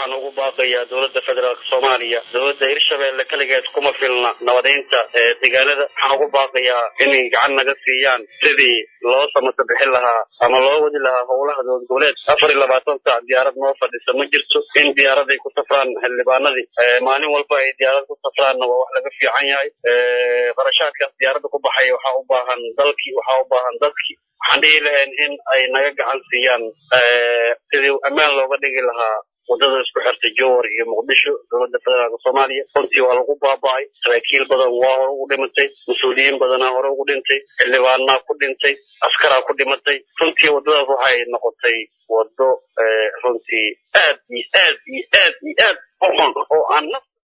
waxaan ugu baaqayaa dowladda federaalk soomaaliya dowladda hirshabeelle keligeed kuma filna nabadeynta deegaanada waxaan ugu baaqayaa inay gacan naga siiyaan sidii loo samata bixin lahaa ama loo wadi lahaa howlaha dowlad goboleed afar iyo labaatan saac diyaarad noo fadhisa ma jirto in diyaaraday ku safraan xildhibaanadii maalin walba ay diyaarad ku safraanna waa wax laga fiican yahay qarashaadkaas diyaaradda ku baxaya waxaa u baahan dalkii waxaa u baahan dadkii waxaan dhihi lahayn in ay naga gacan siiyaan sidii ammaan looga dhigi lahaa wadada isku xirta jowar iyo muqdisho dowladda federaalk soomaaliya runtii waa lagu baaba'ay saraakiil badan waa hore ugu dhimatay mas-uuliyiin badanaa hore ugu dhintay xildhibaanaa ku dhintay askaraa ku dhimatay runtii waddadaas waxay noqotay waddo runtii aad iyo aad iyo aad iyo aad u xun oo aan